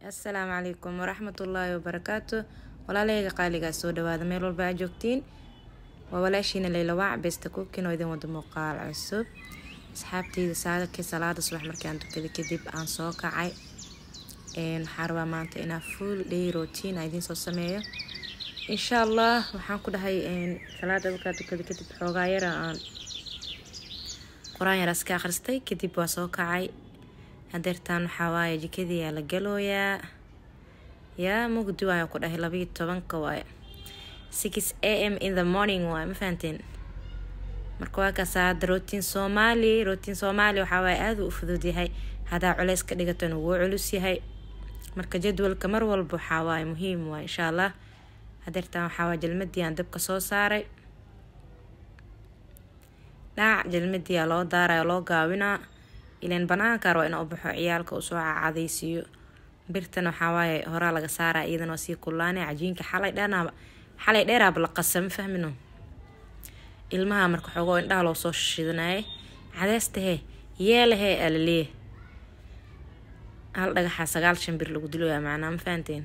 assalaamu calaykum waraxmatullaahi wabarakaatu walaalahayga qaaligaa soo dhawaada meel walba aa joogtiin waa walaashiina leylawaac besta kukin oo idin wada muuqaal cusub asxaabteyda saadakii salaada subax markaan tukada kadib aan soo kacay waxaa rabaa maanta inaa full day routine a idiin soo sameeyo insha allah waxaan ku dhahay salaada markaa tukada kadib xoogaa yara aan qur-aan yaraas ka akhristay kadib waa soo kacay hadeertaan waxaa waaye jikadii yaa la galooyaa yaa mugdi waayo ku dhahay labayo tobanka waaye six a m in the morning waaye ma fahanteen marka waa kaas hadda rotiin soomaali rotiin soomaali waxaa waaye aada u fudud yahay haddaa culeys ka dhigatona wuu culus yahay marka jadwalka mar walba waxaa waaye muhiim waaye insha allah hadeertaan waxaa waaye jalmadii aan dabka soo saaray dhaac jalmadii aa loo daaraya loo gaabinaa ilan banaanka raba inaa u baxo ciyaalka uu soo cacadaysiiyo birtan waxaa waaye horaa laga saaraa iyadanoo sii kullaanay cajiinka xalay dheernaaba xalay dheeraaba la qasa ma fahmino ilmaha marka xoogoo indhaha loo soo shidanayay cadeystahee yeelahee alaleeya hal dhagaxaa sagaal shan bir lagu diloyaa macnaa ma fahanteen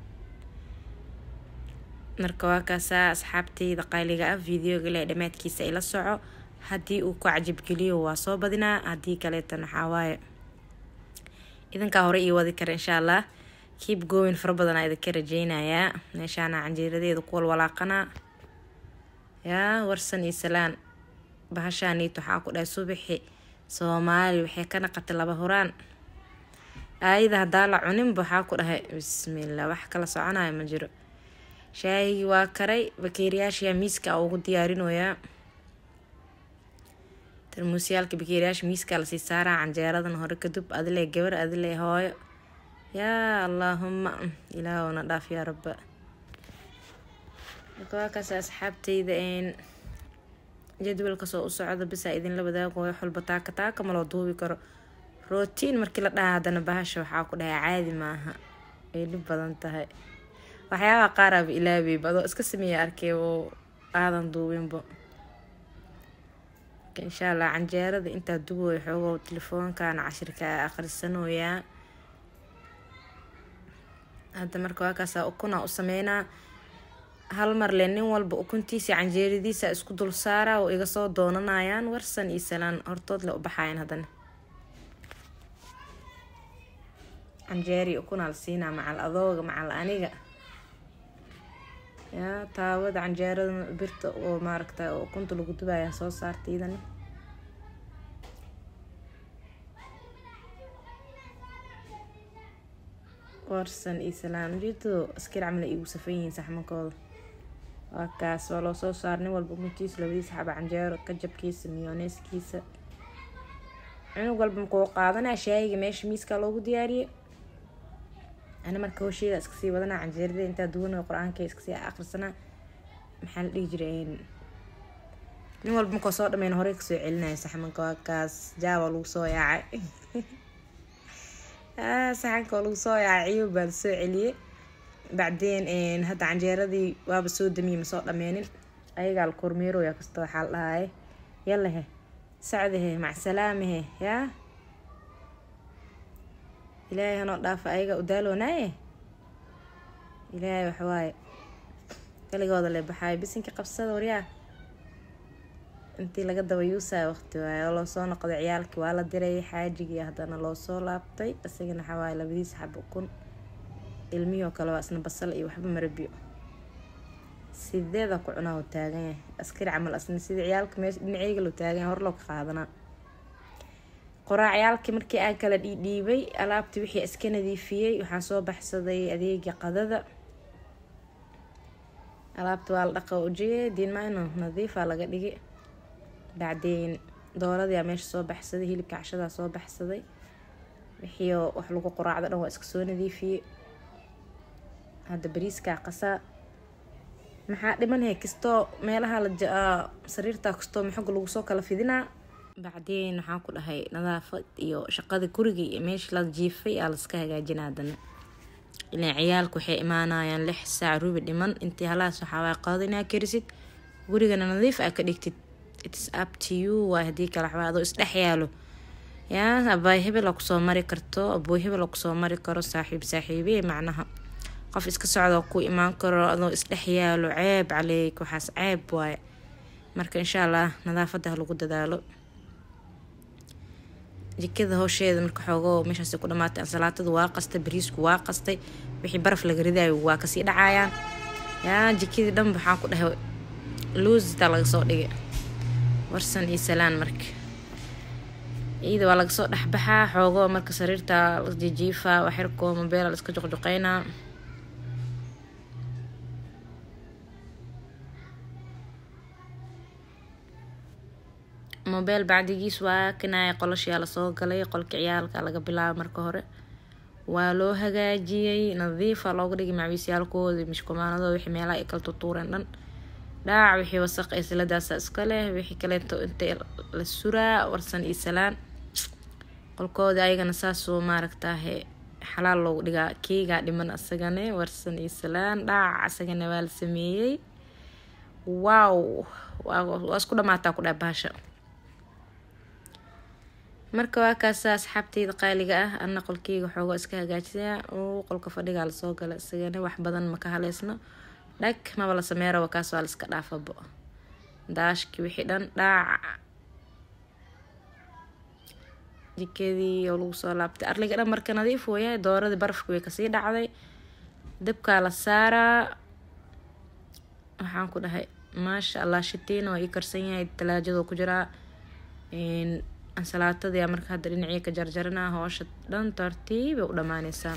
marka waa kaasaa asxaabteyda qayliga ah videoga le dhammaadkiisa ila soco haddii uu ku cajabgeliyo waa soo badinaa haddii kaleetan waxaa waaye idinkaa hore ii wadi kara insha allah kiib goowin fara badanaa idinka rajeynayaa meeshaana canjeeradeeda ku walwalaaqanaa yaa warsan iyo salaan bahashaaniit waxaa ku dhahay subaxi soomaali waxay ka naqatay laba horaan aayada haddaa la cuninba waxaa ku dhahay bismillah wax kala soconayo ma jiro shaahigii waa karay bakeeriyaashiyaa miiska a ugu diyaarinoyaa tarmuusyaalka bakeeriyaasha miiskaa lasii saaraa canjeeradan hore kadub adile gabar adile hooyo yaa allaahuma ilaahowna dhaaf yaa rabba marka waa kaas asxaabteyda jadwalka soo u socda bisaa idinla wadaago wax walba taaka taaka maloo duubi karo rootiin markii la dhaha haddana bahasha waxaa ku dhahay caadi maaha ay dhib badan tahay waxyaabaha qaaraaba ilaabeyba adoo iska sameeya arkay oo aadan duubinba insha allah canjeerada intaa dubooya xoogo telefoonkan cashirka akhrisanooyaa hadda marka waakaasaa ukunaa u sameynaa hal mar le nin walba ukuntiisa canjeeradiisa isku dul saaraa oo iga soo doonanayaan warsan iyo salaan hortood le u baxayan haddana canjeeri ukunaa la siinaa macal adooga macal aniga yaa taawada canjeerada birta oo maaragta ukunta lagu dubayaa soo saarta idani warsan iyo salaan ujeedado askar camala iigu safan yihiin saxmankooda waa kaas waa loo soo saar nin walba ukuntiisa labadiisa xaba canjeero kajabkiisa miyooneeskiisa cunug walba makuu qaadanaa shaayiga meesha miiskaa loogu diyaariyey ana marka hosheeda iskasii wadanaa canjeerada intaa duwanay qur-aanka iskasii akhrisanaa maxaa la dhihi jiray nin walba markoo soo dhameyn horey kasoo celinaya saxmanka waa kaas jaaba lagu soo yaacay saxanka oo lagu soo yaacay ciyub baa lasoo celiyey bacdeen hadda canjeeradii waaba soo damiyey masoo dhameenin ayagaa la kormeeroya kasta waxaa la dhahaye yalahe sacdahe macsalaamahe yaa ilaahay hanoo dhaafa ayaga u daaloonaaye ilaahay waxawaaye kaligooda le baxaayo bisinka qabsada waryaa intii laga daba yuusaya waqti waaye oo loosoo noqday ciyaalkii waa la diray xaajigii haddana loo soo laabtay isagana waxawaaye labadiisa xab ukun ilmihii oo kale waa isna basal iyo waxba marabiyo sideeda ku cunaa u taagan yahay askari camal asna sida ciyaalka meesha dhinaceyga loo taagan yahay hor loo ka qaadanaa qoraacyaalkii markii aa kala dhiidhiibay alaabtii wixii iska nadiifiyey waxaan soo baxsaday adeega qadada alaabta waa la dhaqa ujiye diinmayno nadiifaa laga dhigi bacdeen dooradii aa meesha soo baxsaday hilibka cashadaa soo baxsaday wixii wax lagu qoraacdo dhan waa iska soo nadiifiyey hadda bariiskaa qasaa maxaa dhimanhay kastoo meelaha la sariirtaa kastoo maxoga lagu soo kala fidinaa bacdeen waxaan ku dhahay nadaafad iyo shaqada guriga iyo meesha la jiifay aa laska hagaajina haddana ilan ciyaalka waxay imaanayaan lix saac rubi dhiman intii halaas waxaawaa qaado inaa karisid gurigana nadiif aa ka dhigtid its up to you waay haddii kale waxbaa adoo isdhex yaalo yaa abaay hebel aa kusoo mari karto abooy hebel aa kusoo mari karo saaxiib saaxiibey macnaha qof iska socda ku imaan karo adoo isdhex yaalo ceeb caleyk waxaas ceeb waaye marka insha allah nadaafada ha lagu dadaalo jikada howsheeda marka xoogoo meeshaas ku dhamaatay ansalaatada waa qastay bariisku waa qastay wixii baraf laga ridaayo waa kasii dhacayaan yaa jikadii dhan waxaan ku dhahay luusitaa laga soo dhigay warsan iyo salaan marka ciida waa laga soo dhexbaxaa xoogoo marka sariirta jijiifa waxirkoo mobeela la iska joqjoqeynaa mobeel bacdigiis waa kanaya qolashiyaa lasoo galay qolka ciyaalka laga bilaabo marka hore waa loo hagaajiyey nadiifa looga dhigay macwiisyaalkooda mishkumaanado wixii meelaha ay kala tutuureen dhan dhaac wixii wasaq ee siladaasa iska leh wixii kaleeto inta la suraa warsan iyo salaan qolkooda ayagana saasoo maaragtaahe xalaal loogu dhigaa keegaa dhiman asagane warsan iyo salaan dhaac asagana waa la sameeyey wow waa isku dhamaataa ku dhaha bahasha marka waa kaasa asxaabteyda qaaliga ah ana qolkeyga xoogo iska hagaajisaa uu qolka fadhigaa lasoo gala isagana wax badan maka haleysno dhag maba la sameeraba kaas waa laiska dhaafabo daashki wixii dhan dhaac jikadii oo lagu soo laabtay arliga dhan marka nadiif wayahay dooradii barafki way kasii dhacday dabkaa la saaraa waxaan ku dhahay maasha allah shitiin waa ii karsan yahay talaajadoo ku jiraa ansalaatadii marka hadda dhinacii ka jarjarana hoosha dhan tartiibay u dhamaaneysaa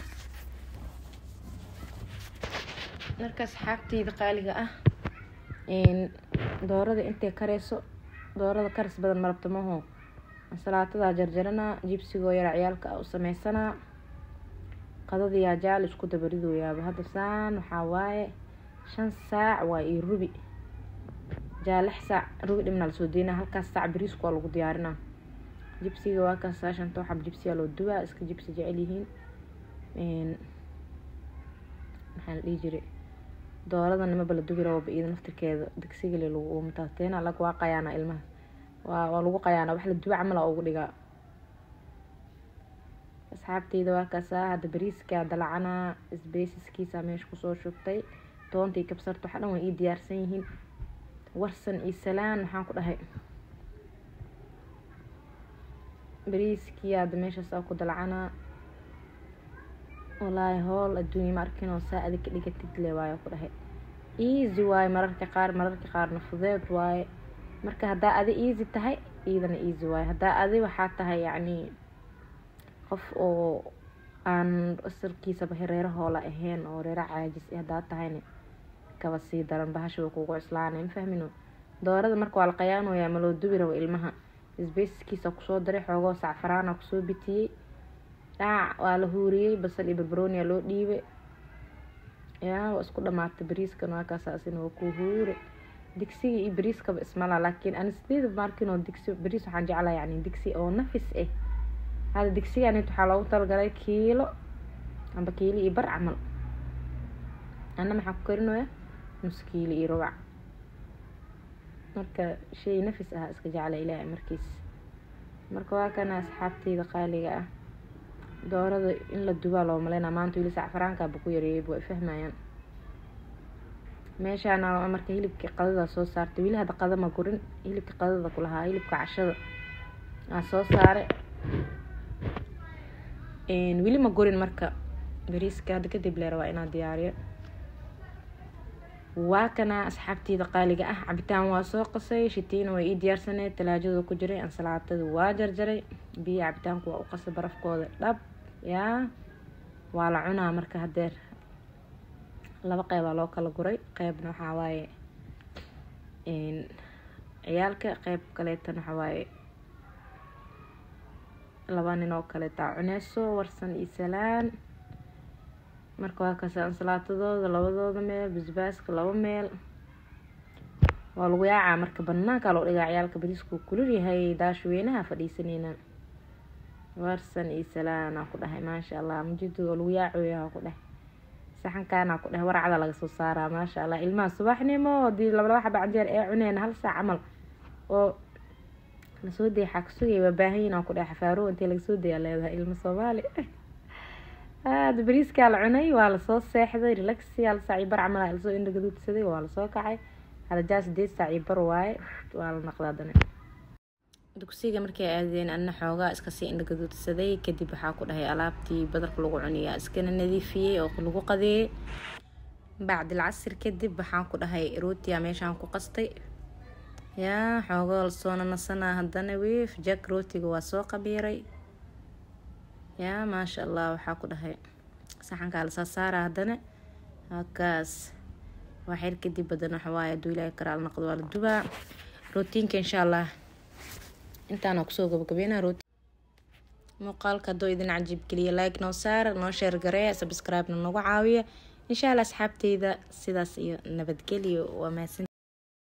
marka asxaabteyda qaaliga ah doorada intay kareyso doorada karis badan marabta maho ansalaatadaa jarjaranaa jibsigoo yara ciyaalka u sameysanaa qadadiyaa jaal isku dabaridooyaaba hadda saan waxaa waaye shan saac waa io rubi jaa lix saac rubi dhibna lasoo deynaa halkaas saac bariisku waa lagu diyaarinaa jibsiga waa kaas saashanta waxab jibsiyaa loo dubaa iska jibsi jecel yihiin maxaa la dhihi jiray doorada nimaba la dubi rababa iyada naftirkeeda digsigale lagu mataateena lag waa qayaana ilmaha waa waa lagu qayaana wax la duba camala ugu dhigaa asxaabteyda waa kaasaa hadda bariiska dalacanaa sbeysiskiisa meesha kusoo shubtay toontii kabsarta waxa dhan way ii diyaarsan yihiin warsan iyo salaan waxaan ku dhahay bariiskii hadda meeshaas aa ku dalacanaa walaahi howl adduunya ma arkin oo saa adig ka dhigatid le waayo ku dhahay easy waaye mararka qaar mararka qaarna fudeed waaye marka haddaa adi easy tahay iidana easy waaye haddaa adi waxaa tahay yacni qof oo aan asalkiisaba reero hoola ahayn oo reero caajis haddaa tahayna kaba sii daran bahasha way kugu cuslaanay ma fahmino doorada marka waa la qayaanoyaa ma loo dubi rabo ilmaha sbeyskiisa kusoo daray xoogoo sacfaraana kusoo bitiyey dhaac waa la huuriyey basal iyo barbaronia loo dhiibay yaa waa isku dhamaatay bariiskan waa kaasaasina waa ku huure digsiga iyo bariiskaba ismala laakiin ani sideeda markin oo digsi bariis waxaan jeclaa yani digsi oo nafis ah hada digsiganit waxaa loogu talagalay kiilo amba kiilo iyo bar camal ana maxaa ku karinaya nus kiilo iyo rubac marka shay nafis ah iska jecla ilaahay markiis marka waa kana asxaabteyda qaaliga ah doorada in la dubaa loo maleynaa maanta weli sacfaraankaaba ku yareeyay way fahmayaan meeshaana marka hilibkii qadada soo saartay weli hadda qada ma gurin hilibka qadada kulahaa hilibka cashada aa soo saare weli ma gurin marka bariiska hadda kadib leera waa inaa diyaariyo waa kana asxaabteyda qaaliga ah cabitaan waa soo qasay shitiina way ii diyaarsaneed talaajada ku jiray ansalaatada waa jarjaray biyo cabitaanku waa u qasay barafkooda dhab yaa waa la cunaa marka hadeer laba qeybaa loo kala guray qeybna waxaa waaye ciyaalka qeyb kaleetan waxaa waaye laba nin oo kaleetaa cuneyso warsan iyo salaan marka waa kaasa ansalaatadooda labadooda meel basbaaska laba meel waa lagu yaacaa marka banaankaa loo dhigaa ciyaalka bariisku kulul yahay daashweynaha fadhiisaneyna warsan iyo salaanaa ku dhahay maasha allah mujidad oo lagu yaacoyaha ku dhahay saxankaana ku dhahay warcada laga soo saaraa maasha allah ilmaha subaxnimo hadii laba laba xaba canjeer ee cuneen hal saac camal oo nasoo daya xaa ka sugaya waa baahanyin aan ku dhahay xafaaro intee laga soo dayaa leedahay ilmo soomaali aada bariiskaa la cunay waa lasoo seexday relaxi hal saac iyo bar camal aa lasoo indhagaduudsaday waa lasoo kacay halajaa sideed saac iyo bar waaye waa la naqdaa dane dugsiga markay aadeen ana xoogaa iskasii indhagaduudsaday kadib waxaa ku dhahay alaabtii badarka lagu cuniyaa iskana nadiifiyey oo lagu qadeeyey bacdil casir kadib waxaan ku dhahay rootiya meeshaan ku qastay yaa xoogoo lasoona nasanaa haddana wiif jak rootiga waa soo qabiiray yaa maasha allah waxaa ku dhahay saxankaa lasoo saara haddana halkaas waa xir kadib badan waxawaaye aduu ilaahi karaal noqdo waa la dubaa rootiinka insha allah intaana kusoo gabagabeynaa rooti muuqaalka hadduu idin cajiib geliya like noo saara noo sheer gareeya subscribe-na nagu caawiya insha allah asxaabteyda sidaas iyo nabadgelyo waa mahadsan